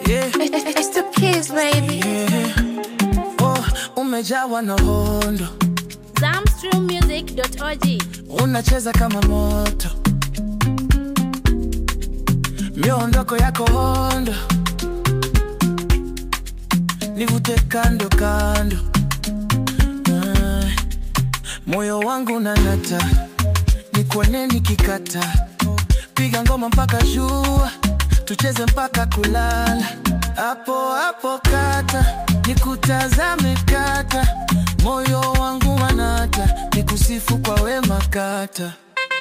yeah. It's the kids, baby. Yeah. Oh, umejawa na hondo, Zamstrummusic.org. unacheza kama moto, miondoko yako hondo, nivute kando kando, Ay, moyo wangu nanata, nikuone nikikata, piga ngoma mpaka jua, tucheze mpaka kulala, hapo hapo kata, nikutazame kata, moyo wangu wanata, nikusifu kwa wema kata.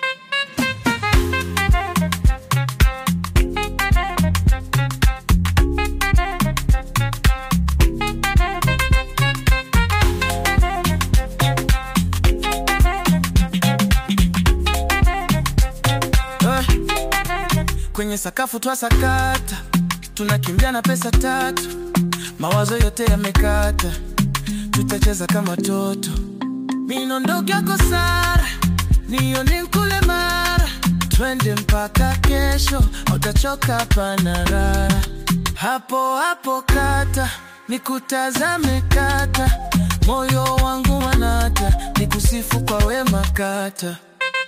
Eh, Kwenye sakafu twasakata, tunakimbia na pesa tatu, mawazo yote yamekata, tutacheza kama toto. Minondogo yako Sara, nione nkule mara, twende mpaka kesho, utachoka panarara. Hapo hapo kata, nikutazame kata, moyo wangu wanata, nikusifu kwa wema kata.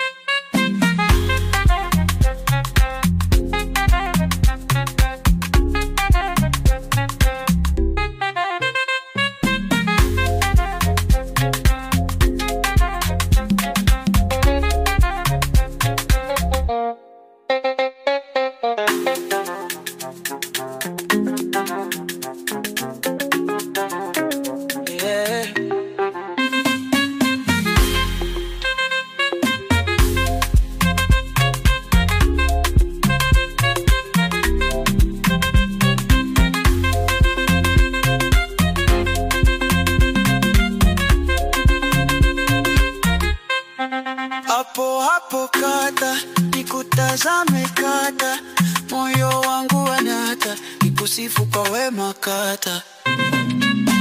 Yeah. Hapo hapo kata, nikutazame kata, moyo wangu wanata, nikusifu kwa wema kata.